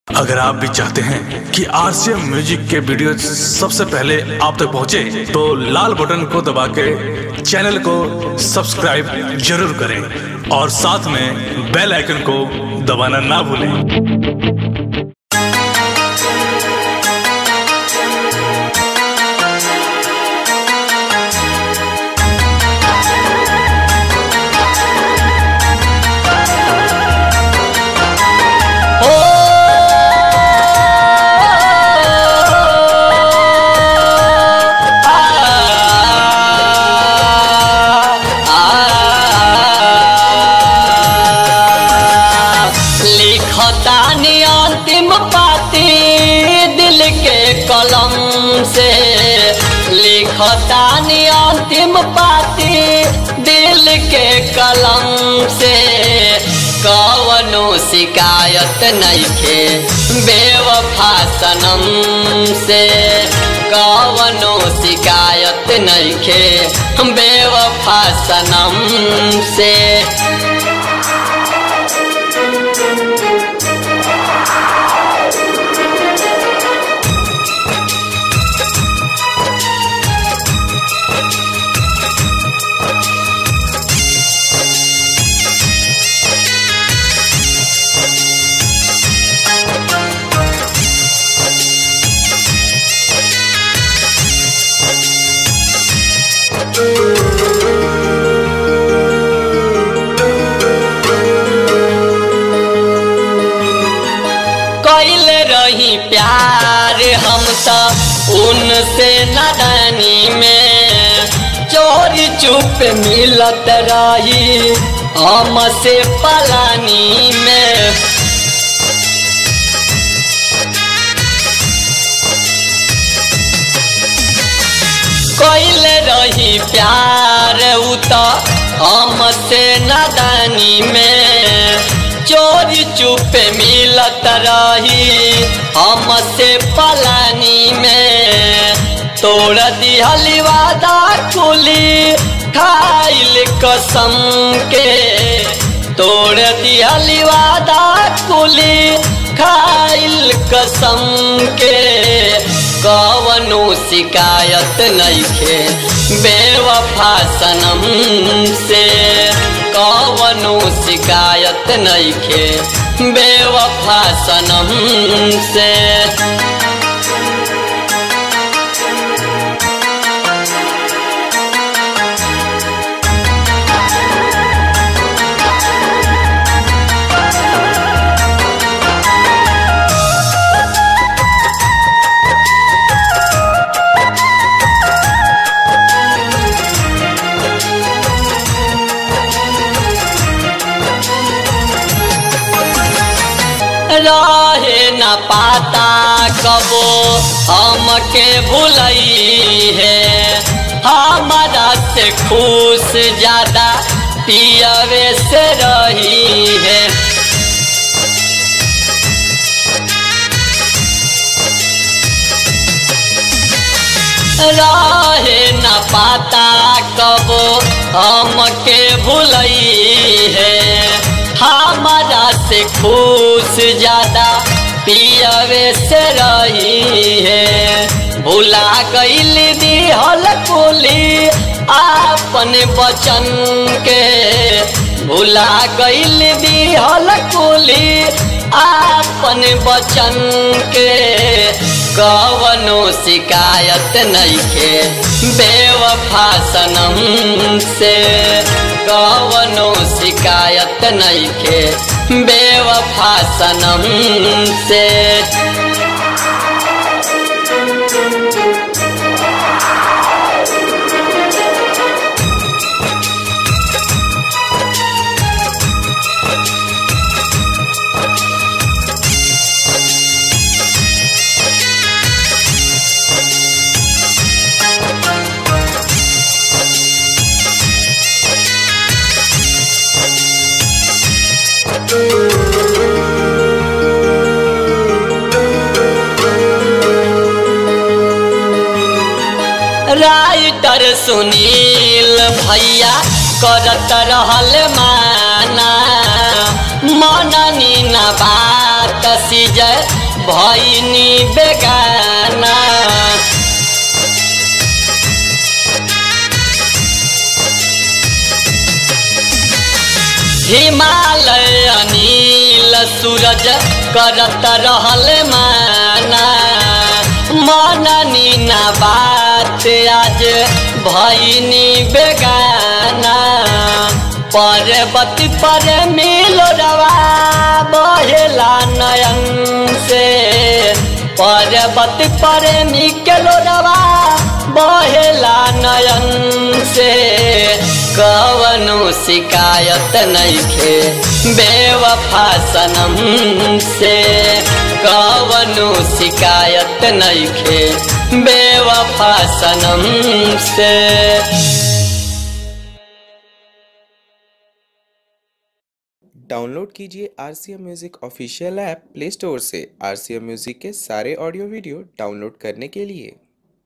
अगर आप भी चाहते हैं कि आरसीएम म्यूजिक के वीडियो सबसे पहले आप तक पहुंचे, तो लाल बटन को दबा के चैनल को सब्सक्राइब जरूर करें और साथ में बेल आइकन को दबाना ना भूलें लिखतानी अंतिम पाती दिल के कलम से लिखतानी अंतिम पाती दिल के कलम से कवनो शिकायत नइखे बेवफा सनम से कवनो शिकायत नइखे बेवफा सनम से कैल रही प्यार हम तो उनसे नदानी में चोरी चुप मिलत रही हम से पलानी में कैल रही प्यार उ तो हम से नदानी में चोरी चुप मिलत रही हमसे पलानी में तोड़ दिहली वादा कुली खाइल कसम के तोड़ दिहली वादा कुली खाइल कसम के कवनो शिकायत नइखे बेवफा सनम से कवनो शिकायत नइखे बेवफा सनम से रहे न पाता कबो हमके भुलई है हमारा से खुश ज्यादा पियवे से रही है रहे न पाता कबो हमके भुलई है हमारा से खुश ज्यादा पियवे से रही है भुला गईल दिहल कुली आपन बचन के भुला गईल दिहल कुली आपन बचन के कवनो शिकायत नइखे बेवफा सनम से कवनो शिकायत नइखे बेवफा सनम से राइटर सुनील भैया करत रहल माना मननी न बात कसी जय भैनी बेगाना हिमालय अनिल सूरज करत रहल माना मननी ना बात आज भैनी बेगाना पर्वत पर मिलो रवा बहेला नयन से पर्वत पर मिलो रवा बहेला नयन से कवनो शिकायत नइखे बेवफा सनम से कवनो शिकायत नइखे बेवफा सनम से डाउनलोड कीजिए R C M music official app play store से आर सी एम म्यूज़िक के सारे ऑडियो वीडियो डाउनलोड करने के लिए